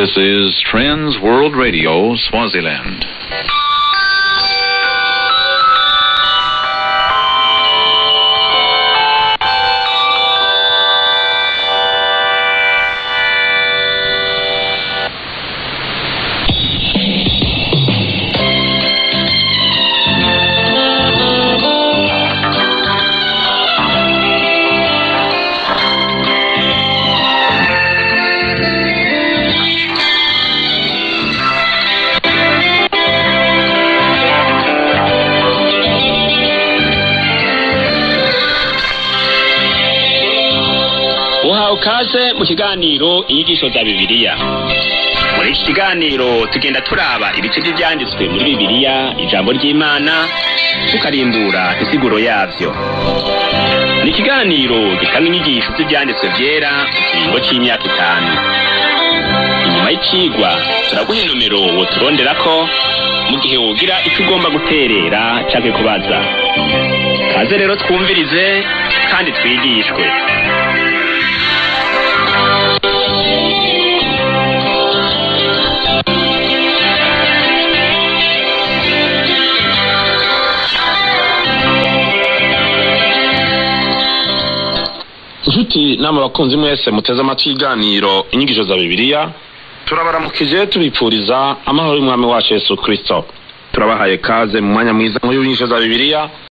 This is Trends World Radio, Swaziland. uhawe ukaze mu kiganiro inyigisho za bibiliya muri iki kiganiro tugenda turaba ibice by'ibyanditswe muri bibiliya ijambo ry'imana tukarimbura insiguro yabyo ni ikiganiro gitanga inyigisho z'ibyanditswe byera mu kiringo cy'imyaka itanu inyuma y'icigwa turaguha inomero woturondera ko mu gihe wogira icyo ugomba guterera canke kubaza kaze rero twumvirize kandi twigishwe inshuti namwe bakunzi mwese muteze amatwi y'iganiro inyigisho za bibiliya turabaramukije tubipfuriza amahoro y'umwami wacu yesu kirisito turabahaye kaze mu mwanya mwiza w'inyigisho za bibiliya